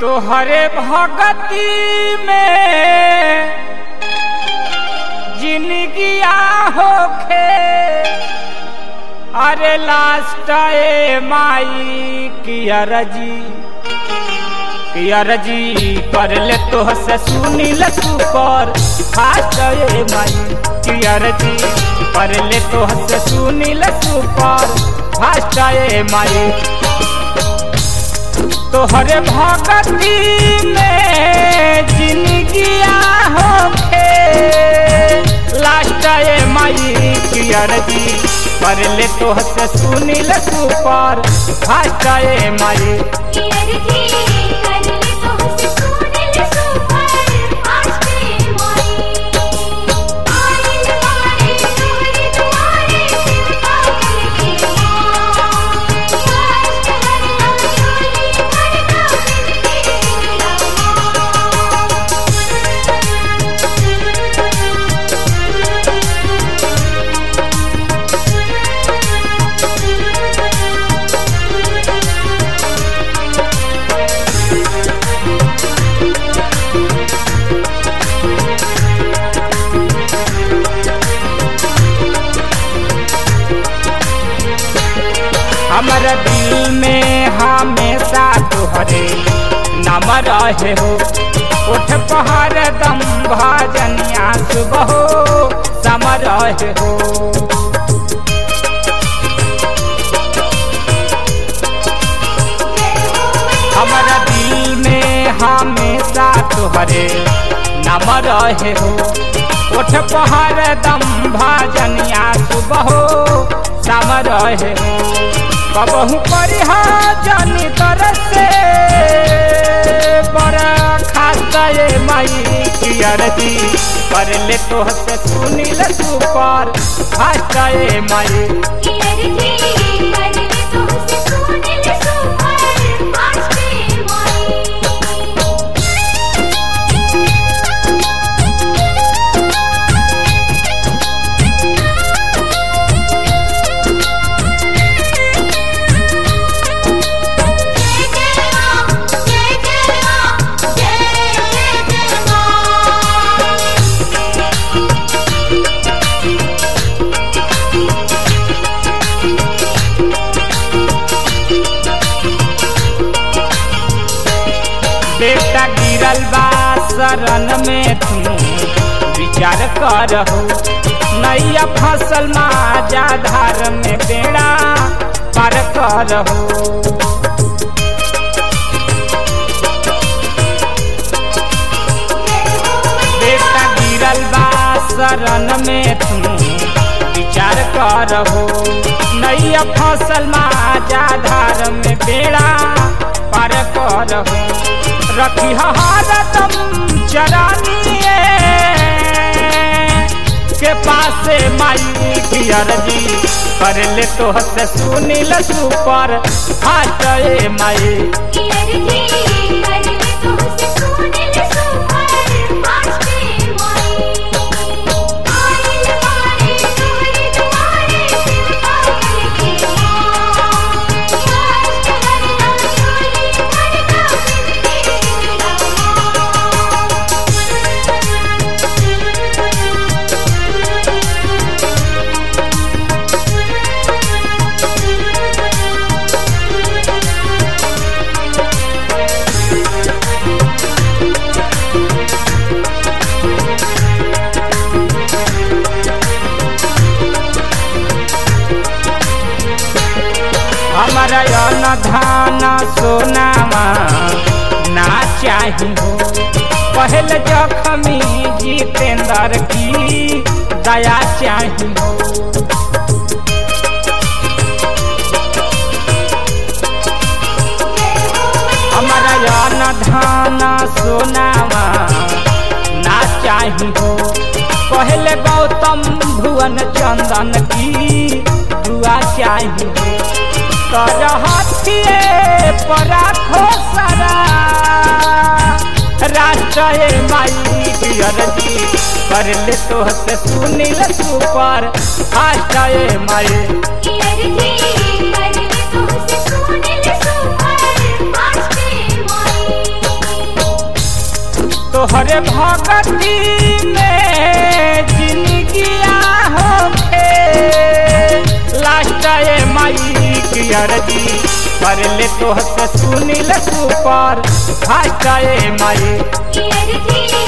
तोहरे भगती में जिंदगिया होखे अरे लास्ट ए माई किया रजी किया रजी कर ले तो से सुनी ल सुपर फास्ट ए माई किया रजी कर ले तो से सुनी ल सुपर फास्ट ए माई तोहरे भगती में जिंदगिया होखे लास्ट ए माई कियर जी कर ले तो से सुनी ल सुपर फास्ट ए माई कियर जी कर ले तो हंस सुने ले सुपर फास्ट माई आइल मारे तोरे दुआरे शिवता करके माँ फास्ट हरना चोली करना बिनती हमारा दिल में हमेशा तोहरे नाम रहे हो उठ पहाड़ दम भजनिया सुबह सम रहे हो हमारा दिल में हमेशा तोहरे नाम रहे हो उठ पहाड़ दम भजनिया सुबह सम रहे हो कबहू परिह जनी तरह से बड़ा खाता ये माई कियर जी कर ले तो से सुनी ल सुपर फास्ट ये माई कियर जी कर ले तो हंस सुने ले सुपर फास्ट माई जय जय मां जय जय मां जय जय जय मां बेटा गिरल बा शरण में तू विचार करहो नैया फसल माजा धार में बेड़ा पार करहो बेटा गिरल बा शरण में तू विचार करहो नैया फसल माजा धार में बेड़ा पार करहो रखी हरदम चरानिए के पास माई कियर जी कर ले तो से सुनी ल सुपर फास्ट ए माई कियर जी कर ले तो हंस सुने ले सुपर फास्ट माई आइल मारे तोरे दुआरे शिवता करके माँ फास्ट हरना चोली करना बिनती हमारा अन धान सोनामा ना चाही हो पहल जखमी जितेंद्र की दया चाही हो हमारा अन धान सोनामा ना चाही हो पहले गौतम भुवन चंदन की दुआ चाही हो कर हाथिए पर राखो सारा राष्ट्र माई डियर जी कर ले तो से सुनील सुपर फास्ट माई कियर जी कर ले तो हंस सुने ले सुपर फास्ट माई तोहरे भगती में जिंदगिया होखे लास्ट ए माई की अर्जी कर ले तोह से सुनिल सुपर फास्ट ए माई की अर्जी